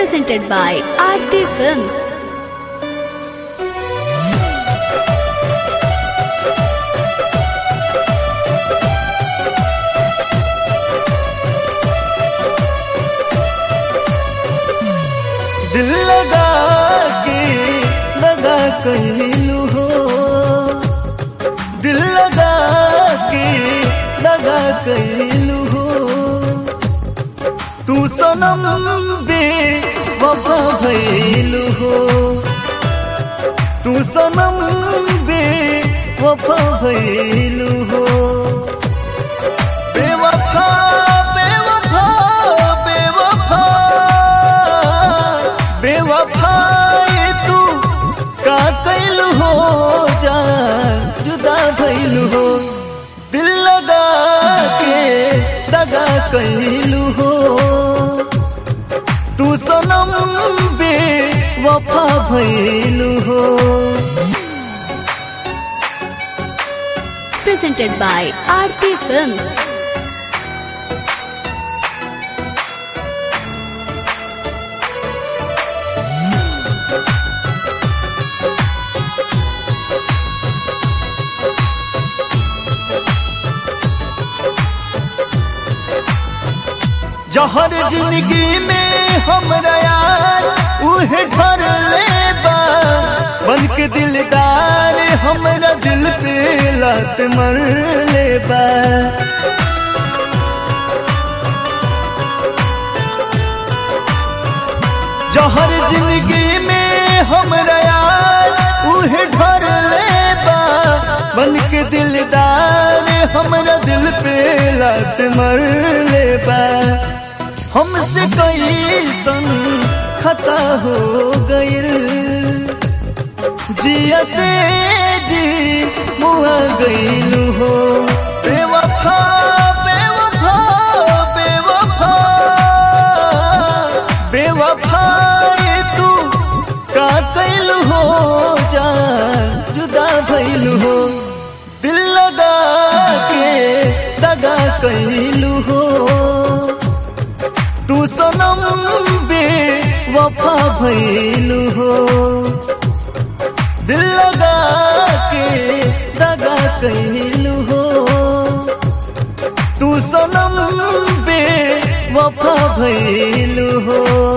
presented by Aarti Films. दिल लगा के लगा कहलू हो दिल लगा के लगा कहलू हो तू सनम बे वफा भैलू हो तू सनम बे वफा भैलू हो बेवफा बेवफा बेवफा बेवफाई तू का कैलू हो जान जुदा भैलू हो दिल लगा के दगा कैलू हो तू सनम बे वफा भैलू हो Presented by Aarti Films. जहर जिंदगी में हमरा यार उहे घर ले बा बन के दिलदार हमरा दिल पे लात मर ले बा जहर जिंदगी में हमरा यार उहे घर ले बा बन के दिलदार हमरा दिल पे लात मर ले बा हमसे कैसन खता हो गइल जियते जी मुआ गइल हो बेवफा बेवफा बेवफा बेवफा ये तू का कैल हो जान जुदा भइल हो दिल लगा के दगा कैल हो तू सनम बे वफा भइलू हो दिल लगा के दगा कैलू हो तू सनम बे वफा भइलू हो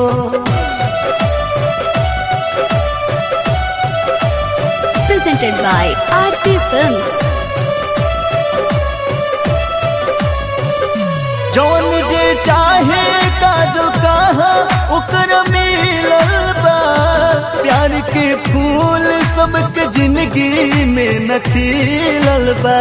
Presented by Aarti Films. जौन जे चाहे काजल कहा ओकर मिलल बा प्यार के फूल सबके जिंदगी में न खिलल बा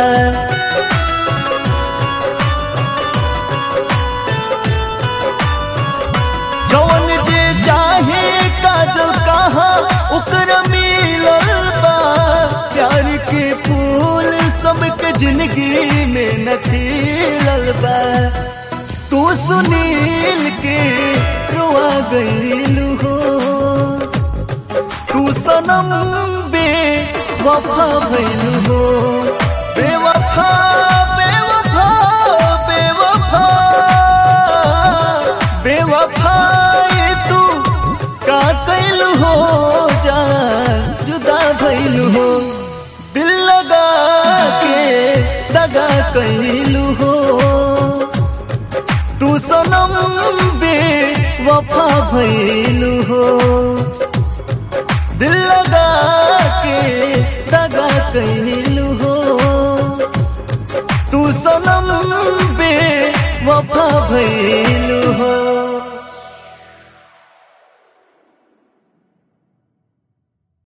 जौन जे चाहे काजल कहा ओकर मिलल बा प्यार के फूल सबके जिंदगी में न खिलल बा तू सुनील के रुआ गईलू हो तू सनम बे वफा भइलू हो बेवफा बेवफा बेवफा बेवफा ये तू का कैलू हो जान जुदा भइलू हो दिल लगा के दगा कैलू हो तू सनम बे वफा भइलू हो दिल लगा के दगा कैलू हो तू सनम बे वफा भइलू हो